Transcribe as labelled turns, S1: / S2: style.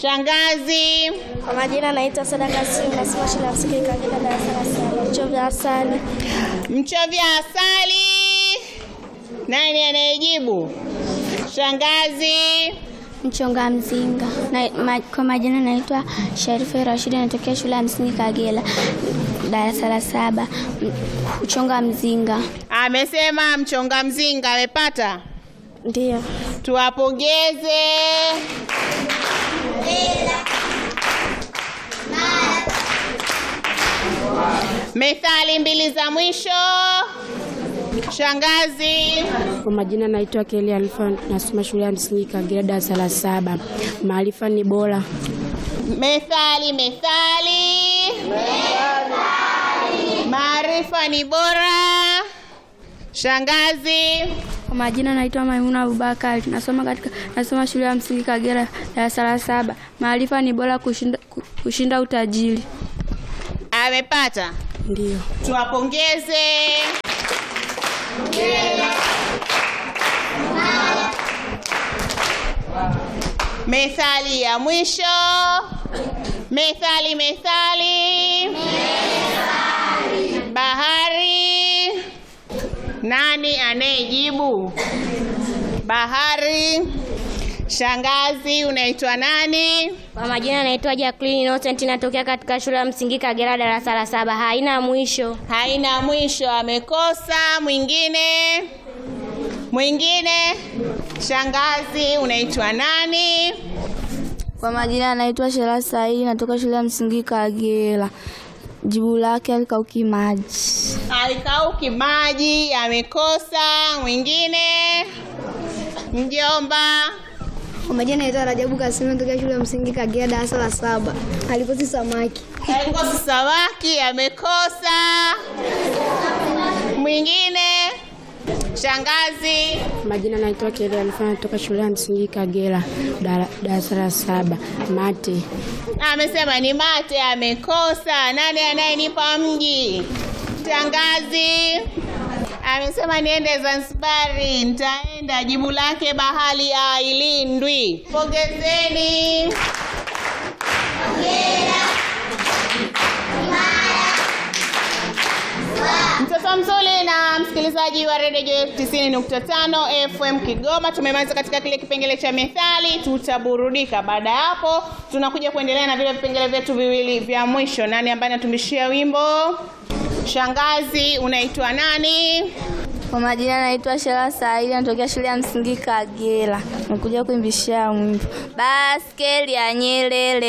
S1: Shangazi.
S2: Kwa majina naitwa Sadaka Simu, nasoma shule ya msingi Kagera, darasa la saba. Mchovya asali.
S1: Mchovya asali. Nani anayejibu? Shangazi.
S2: Mchonga mzinga. Na, ma, kwa majina naitwa Sharifa Rashidi, natokea shule ya msingi Kagera, darasa la saba. M- Mchonga mzinga.
S1: Amesema mchonga mzinga amepata.
S2: Ndio.
S1: Tuwapongeze. Methali mbili za mwisho. Shangazi.
S3: Kwa majina naitwa Kelly Alfa, nasoma shule ya msingi Kagera darasa la saba. Maarifa ni bora.
S1: Methali, methali. Maarifa ni bora. Shangazi.
S2: Kwa majina naitwa Maimuna Abubakar, nasoma katika nasoma shule ya msingi Kagera, darasa la saba. Maarifa ni bora kushinda, ku- kushinda utajiri.
S1: Amepata.
S3: Ndio.
S1: Tuwapongeze. Methali ya mwisho. Methali, methali. Bahari. Nani anayejibu? Bahari. Shangazi, unaitwa nani?
S2: Kwa majina naitwa Jacqueline Innocent, natokea katika shule ya msingi Kagera, darasa la saba. Haina mwisho.
S1: Haina mwisho, amekosa. Mwingine, mwingine. Shangazi, unaitwa nani?
S2: Kwa majina naitwa Shera Saidi, natoka shule ya msingi Kagera. Jibu lake alikauki maji.
S1: Alikauki maji, amekosa. Mwingine, mjomba.
S4: Kwa majina naitwa Rajabu Kasimu natokea shule ya msingi Kagera darasa la saba. Alikosi samaki.
S1: Alikosa samaki, amekosa. Mwingine, shangazi.
S3: Majina naitwa Kelly Alfa, natoka shule ya msingi Kagera dara- darasa la saba. Mate.
S1: Amesema ni mate, amekosa. Nani anayenipa mji? Shangazi. Amesema niende Zanzibari, nitaenda. Jibu lake bahari hailindwi. Pongezeni. Mtoto mzuri na msikilizaji wa redio 90.5 FM Kigoma, tumemaliza katika kile kipengele cha methali, tutaburudika. Baada ya hapo, tunakuja kuendelea na vile vipengele vyetu viwili vya mwisho. Nani ambaye anatumishia wimbo? Shangazi, unaitwa nani?
S2: Kwa majina naitwa Shera Saidi, natokea shule ya msingi Kagera. Nakuja kuimbishia mwimbo baskeli ya Nyerere.